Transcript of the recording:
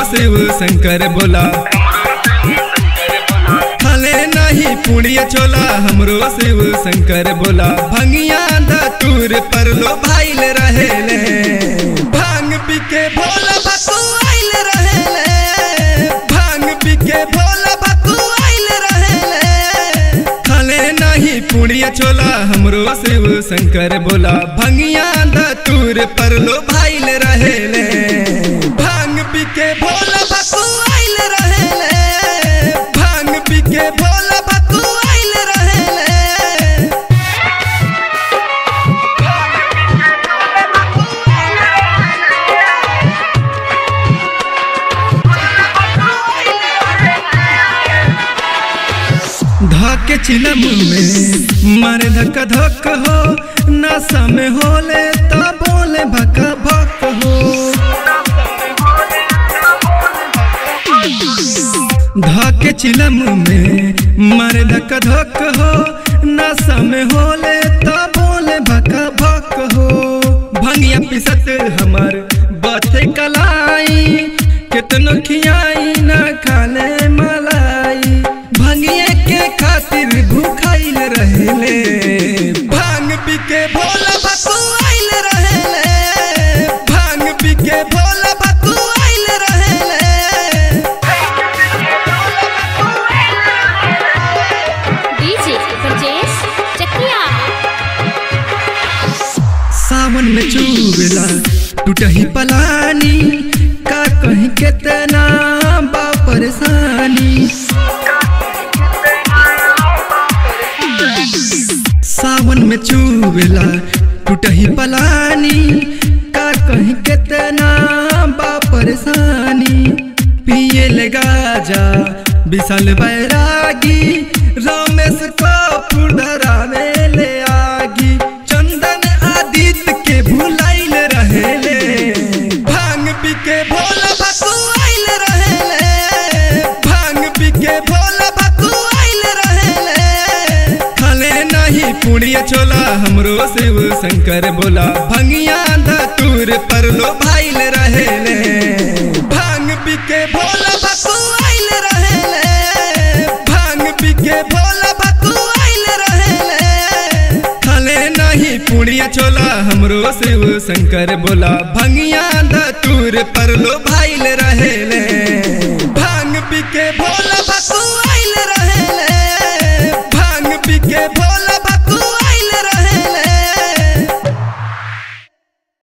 शिव शंकर बोला खाले नहीं पुड़िया छोला हमरो शिव शंकर बोला भंगिया धतूर पर लो भाईल रहेले भांग पिके भोला भतू आइल रहेले भांग पिके भोला भतू आइल रहेले खाले नहीं पुड़िया छोला हमरो शिव शंकर बोला भंगिया धतूर पर लो भाईल रहेले भांग पिके भोला भतू आइल रहेले भांग पिके भोला भतू आइल रहेले धके चिलम में मारे धक्का धक हो नशा में होले तो बोले भका भक हो धके चिलम में मारे धक्का धक हो नशा में होले तो बोले भका भक हो भंगिया पिसत हमर बथे कलाई कितनो खियाई ना खाले मलाई भंगिए के खातिर भूखाइल रहेले भांग पी के भोला भतू आइल रहेले भांग पी के भोला भतू आइल रहेले डीजे ब्रजेश चकिया सावन में चूबेला टूटही पलानी का कहीं कितना बा परेशानी सावन में चूबेला टूटही पलानी का कहीं कितना बा परेशानी पिए लगा जा विशाल बैरागी रमेश को फुडरा में ले आगी चंदन आदित्य के भुलाइल रहेले भांग पी के भोला भतू आइल रहेले भांग पी के भोला भतू आइल रहेले खाले नहीं पुड़िया छोला हमरो शिव शंकर बोला भंगिया धतूर पर लो भाइल रहेले भांग पी के भोला भतू आइल रहेले भांग पी के भोला भतू आइल रहेले खाले नहीं पुड़िया छोला हमरो शिव शंकर बोला भंगिया धतूर पर लो भाई